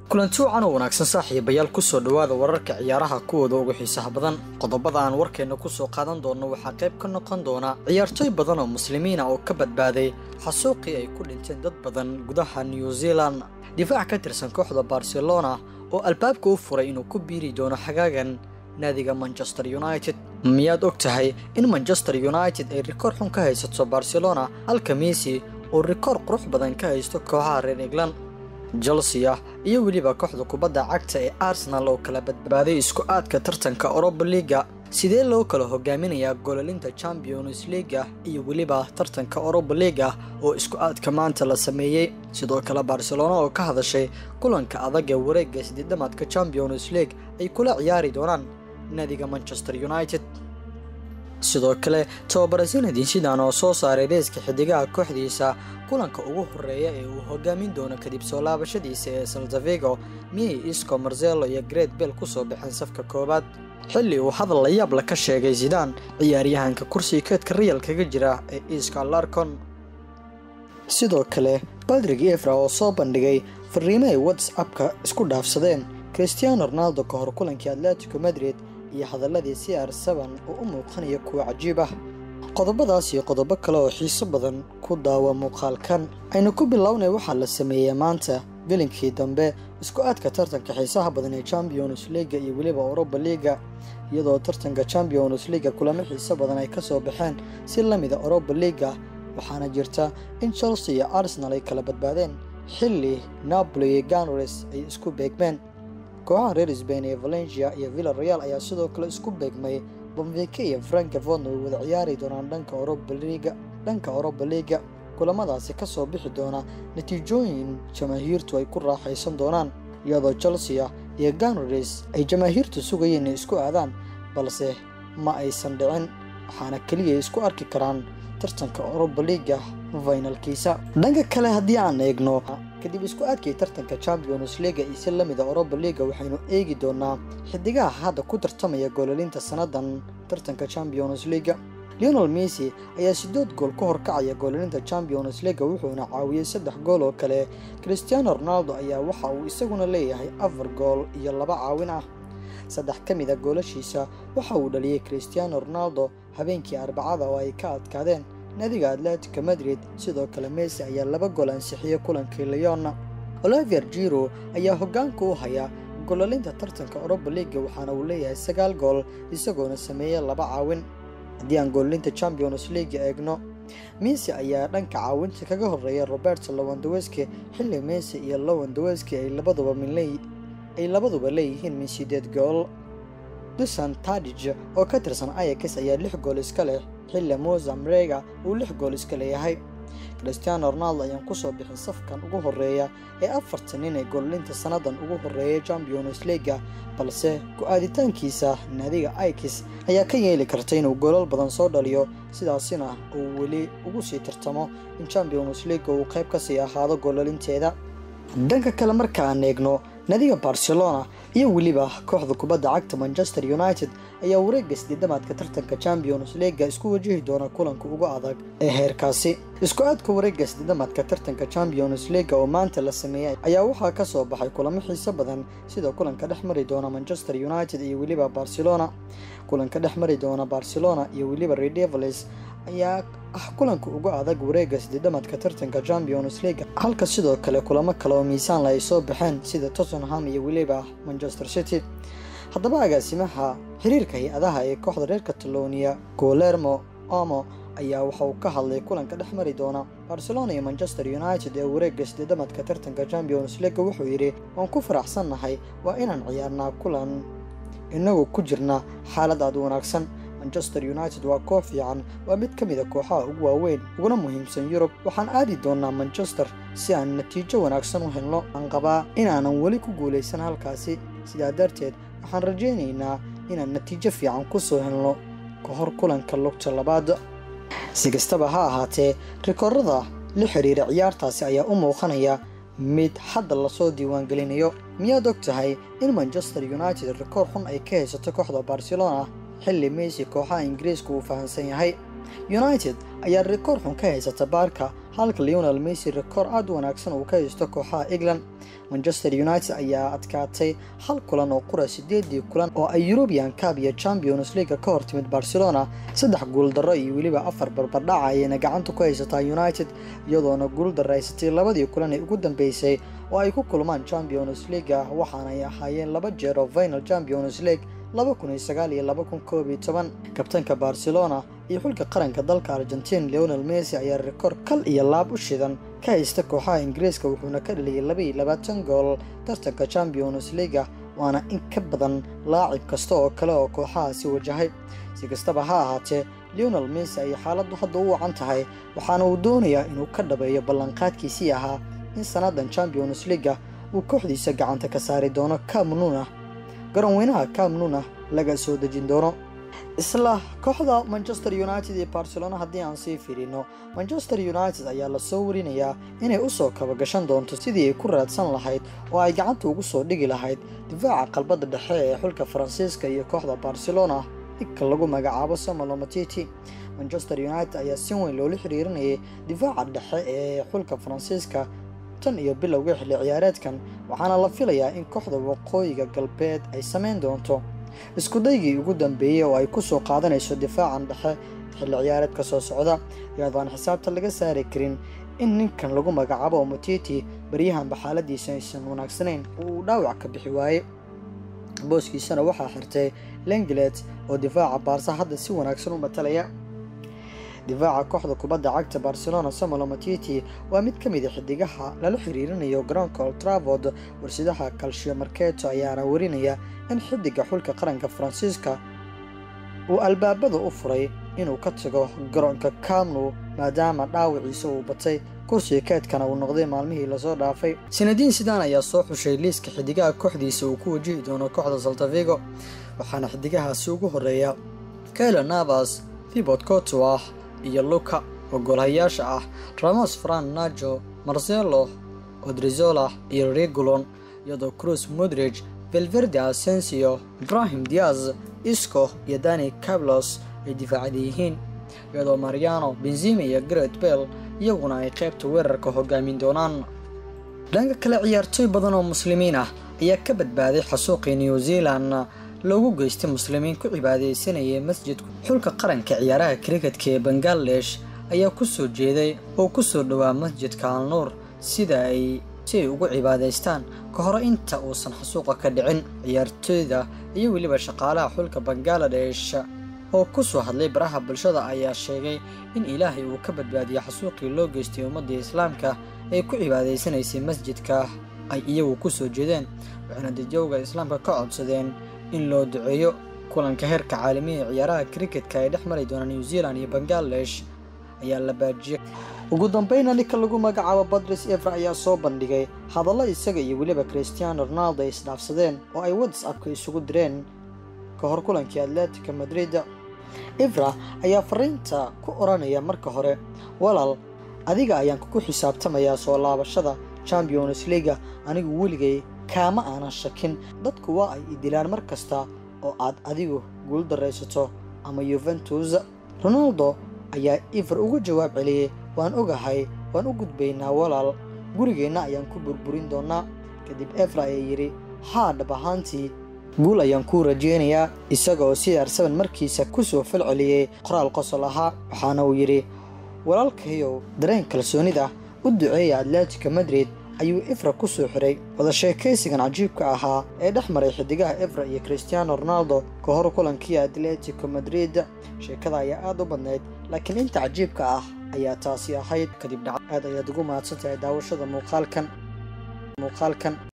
kulanti wacan oo wanaagsan saaxiibayaal kusoo dhowaada wararka ciyaaraha kuwooda ugu xiisaha badan qodobada aan warkeenna kusoo qaadan doonno waxaa qayb ka noqon doona ciyaartooy badan oo muslimiina oo ka badbaaday xasuuqii ay ku dhinteen dad badan gudaha new zealand difaac ka tirsan kooxda barcelona oo albaabka u furay inuu ku biiri doono xagaagan naadiga manchester united miyaad og tahay in manchester united ay rikoor xun ka haysato barcelona halka messi uu rikoor qurux badan ka haysto kooxaha reer england chelsea iyo weliba kooxda kubadda cagta ee arsenal oo kala badbaaday isku aadka tartanka oroba liga sidee loo kala hogaaminayaa gololinta champions leaga iyo weliba tartanka oroba liga oo isku aadka maanta la sameeyey sidoo kale barcelona oo ka hadashay kulanka adag ee wareegga sideedamaadka champions league ay kula ciyaari doonaan naadiga manchester united sidoo kale tababara zinadin sidan oo soo saaray reeska xidigaha kooxdiisa kulanka ugu horeeya ee uu hogaamin doono kadib soo laabashadiisa ee saltavigo miyay isco marzelo iyo great bell kusoo baxeen safka koowaad xilli uu hadal la yaabla ka sheegay zidaan ciyaaryahanka kursiga keedka riyal kaga jira ee iska larcon sidoo kale badrig efra oo soo bandhigay fariimo ay whatsappka isku dhaafsadeen christiano ronaldo ka hor kulankii atletico madrid iyo hadaladii c r seban oo u muuqanaya kuwa cajiib ah qodobadaas iyo qodobo kale oo xiiso badan ku daawa muuqaalkan aynu ku bilownay waxaa la sameeyey maanta bilinkii dambe isku aadka tartanka xiisaha badan ee champions leaga iyo weliba oroba liga iyadoo tartanka champions leaga kulamo xiiso badan ay kasoo baxeen si lamida oroba liga waxaana jirta in chelsea iyo arsenal ay kala badbaadeen xilli napoli iyo ganres ay isku beegmeen kooxaha reer sbain ee valencia iyo villa real ayaa sidoo kale isku beegmay bomvike iyo frankfordna way wada ciyaari doonaan dhanka orobaliga dhanka oroba liga kulamadaasi kasoo bixi doona natiijooyin jamaahiirtu ay ku raaxaysan doonaan iyadoo chelsea iyo ganres ay jamaahiirtu sugayeen inay isku aadaan balse ma aysan dhicin waxaana keliya isku arki karaan tartanka oroba liga finalkiisa dhanka kale haddii aan eegno kadib isku aadkii tartanka champions leaga iyo si lamida oroba liga waxaynu eegi doonaa xidigaha hadda ku tartamaya goololinta sannadan tartanka champions leaga leonel messi ayaa sideed gool ka horkacaya goololinta champions leaga wuxuuna caawiyey saddex gool oo kale christiano ronaldo ayaa waxa uu isaguna leeyahay afar gool iyo laba caawin ah saddex ka mid a goolashiisa waxa uu dhaliyey christiano ronaldo habeenkii arbacada oo ay ka adkaadeen naadiga atletico madrid sidoo kale messi ayaa laba gool ansixiyey kulankii leona olivier jiro ayaa hoggaanka u haya gololinta tartanka oroba liga waxaana uu leeyahay sagaal gool isagoona sameeyey laba caawin haddii aan goololinta champions leaga eegno messi ayaa dhanka caawinta kaga horeeya robert lowandoweski xilli messi iyo lowandoweski ay labaduba minley ay labaduba leeyihiin min sideed gool dusan tadij oo ka tirsan ayax ayaa lix gool iska leh xilli mozamrega uu lix gool iska leeyahay christiano ronaldo ayaan kusoo bixin safkan ugu horeeya ee afartan nin ee goololinta sannadan ugu horeeyay champions leaga balse ku-aaditaankiisa naadiga ix ayaa ka yeeli karta inuu goolal badan soo dhaliyo sidaasina uu weli ugu sii tartamo in champions leaga uu qayb kasii ahaado goololinteeda dhanka kale markaan eegno naadiga barcelona iyo weliba kooxda kubadda cagta manchester united ayaa wareegga sideedamaadka tartanka champions leaga isku wajihi doona kulanka ugu adag ee heerkaasi isku aadka wareegga sideedamaadka tartanka champions leaga oo maanta la sameeyey ayaa waxaa ka soo baxay kulamo xiiso badan sida kulanka dhex mari doona manchester united iyo weliba barcelona kulanka dhex mari doona barcelona iyo weliba redevils ayaa ah kulanka ugu adag wareegga sideedamaadka tartanka champions leaga halka sidoo kale kulamo kale oo miisaanla ay soo baxeen sida tottenham iyo weliba manchester city haddaba agaasimaha xiriirka hay-adaha ee kooxda reer catalonia golermo omo ayaa waxa uu ka hadlay kulanka dhex mari doona barcelona iyo manchester united ee wareegga sideedamaadka tartanka champions leaga wuxuu yidhi waan ku faraxsannahay waa inaan ciyaarnaa kulan inagoo ku jirna xaalad aad wanaagsan manchester united waa koox fiican waa mid ka mid a kooxaha ugu waaweyn uguna muhiimsan yurub waxaan aadi doonaa manchester si aan natiijo wanaagsan u helno aan qabaa inaanan weli ku guulaysan halkaasi sidaa darteed waxaan rajaynaynaa inaan natiijo fiican ku soo helno ka hor kulanka lugta labaad si kastaba ha ahaatee rikoorada la xiriira ciyaartaasi ayaa u muuqanaya mid hadda lasoo diiwaangelinayo miyaad og tahay in manchester united rikoor xun ay ka haysato kooxda barcelona xilli messi kooxaha ingiriiska uu fahamsan yahay united ayaa rikoor xun ka haysata baarka halka leonel messi rikoor aad u wanaagsan uu ka haysto kooxaha england manchester united ayaa adkaatay hal kulan oo qura sideedii kulan oo ay european cab iyo champions leaga ka hor timid barcelona saddex guuldarro iyo weliba afar barbardhaca ayayna gacanta ku haysataa united iyadoona guuldarraysatay labadii kulan ee ugu dambeysay oo ay ku kulmaan champions leaga waxaanay ahaayeen laba jeer oo final champions league kabtanka barcelona iyo xulka qaranka dalka argentin leonel messi ayaa rikoor kal iyo laab u shidan ka haysta kooxaha ingiriiska wuxuuna ka dhaliyay labaiyo labaatan gool tartanka champions leaga waana in ka badan laacib kasta oo kale oo kooxahaasi wajahay si kastaba ha ahaatee leonel messi ayay xaaladdu hadda u wacan tahay waxaana uu doonayaa inuu ka dhabeeyo ballanqaadkiisii ahaa in sannadan champions leaga uu kooxdiisa gacanta ka saari doono kamnuna garoonweynaha kamnuna laga soo dejin doono isla kooxda manchester united iyo barcelona haddii aan sii fiirino manchester united ayaa lasoo warinayaa inay usoo kabagashan doonto sidii ay ku raadsan lahayd oo ay gacanta ugu soo dhigi lahayd difaaca qalbadda dhexe ee xulka faransiiska iyo kooxda barcelona ninka lagu magacaabo samuel matiti manchester united ayaa si weyn loola xiriirinayay difaaca dhexe ee xulka faransiiska tan iyo bilowga xilli ciyaareedkan waxaana la filayaa in kooxda waqooyiga galbeed ay samayn doonto iskudaygii ugu dambeeyey oo ay ku soo qaadanayso difaacan dhexe xilli ciyaareedka soo socda iyadoo aan xisaabta laga saari karin in ninkan lagu magacaabo matiti baryahanba xaaladiisa aysan wanaagsanayn oo uu dhaawac ka bixi waaye booskiisana waxaa xirtay lengelet oo difaaca baarsa hadda si wanaagsan u matalaya difaaca kooxda kubadda cagta barcelona samuel matiti waa mid ka mid a xidigaha lala xiriirinayo garoonka oltravod warsidaha calcio marketo ayaana warinaya in xidiga xulka qaranka faransiiska uu albaabada u furay inuu ka tago garoonka kamnu maadaama dhaawiciisa uu batay kursiga keedkana uu noqday maalmihii lasoo dhaafay sanadiin sidaan ayaa soo xushay liiska xidigaha kooxdiisa uu ku wajihi doono kooxda saltavigo waxaana xidigahaasi ugu horeeya kailo navas fibot cotoah iyo luka oo goolhayaasha ah ramos fran najo marcelo odrizola iyo regulon iyadoo cruz modrig velverde asensio ibrahim diaz isco iyo dani cablos ay difaacada yihiin iyadoo mariano benzima iyo garet bell iyaguna ay qaybta weerarka hogaamin doonaan dhanka kale ciyaartooy badan oo muslimiin ah ayaa ka badbaaday xasuuqii new zealand loogu geystay muslimiin ku cibaadaysanayay masjidku xulka qaranka ciyaaraha kriketka ee bangaladesh ayaa ku soo jeeday oo ku soo dhowaa masjidka alnuur sida ay si ay ugu cibaadaystaan ka hore inta uusan xasuuqa ka dhicin ciyaartooyda iyo weliba shaqaalaha xulka bangaladesh oo ku soo hadlay baraha bulshada ayaa sheegay in ilaahay uu ka badbaadiyay xasuuqii loo geystay ummadda islaamka ee ku cibaadaysanaysay masjidka ay iyagu ku soo jeedeen waxayna dadjowga islaamka ka codsadeen in loo duceeyo kulanka heerka caalamiya ee ciyaaraha kriketka ay dhex mari doona new zealand iyo bangaladesh ayaa la baajiyay ugu dambeyna ninka lagu magacaabo badris evra ayaa soo bandhigay hadallo isaga iyo weliba christiano ronaldo ay isdhaafsadeen oo ay whatsappka isugu direen ka hor kulankii atletica madrid evra ayaa fariinta ku odhanaya marka hore walaal adiga ayaan kugu xisaabtamayaa soo laabashada champions leaga anigu weligay kaama aanan shakin dadku waa ay idilaan mar kasta oo aad adigu guul daraysato ama yuventus ronaldo ayaa iver uga jawaab celiyey waan ogahay waan u gudbaynaa walaal gurigeenna ayaan ku burburin doonnaa kadib evra ayaa yidhi haa dhab ahaantii guul ayaan kuu rajaynayaa isagaoo cr seven markiisa ku soo fal celiyey qoraal qosol ahaa waxaana uu yidhi walaalkayow dareen kalsoonida u duceeya atletica madrid ayuu efra ku soo xiray wada sheekaysigan cajiibka ahaa ee dhex maray xidigaha efra iyo christiano ronaldo ka hor kulankii atletico madrid sheekada ayaa aad u badnayd laakiin inta cajiibka ah ayaa taasi ahayd kadib dhac aad ayaad ugu mahadsantahay daawashada muuqaalkan muuqaalkan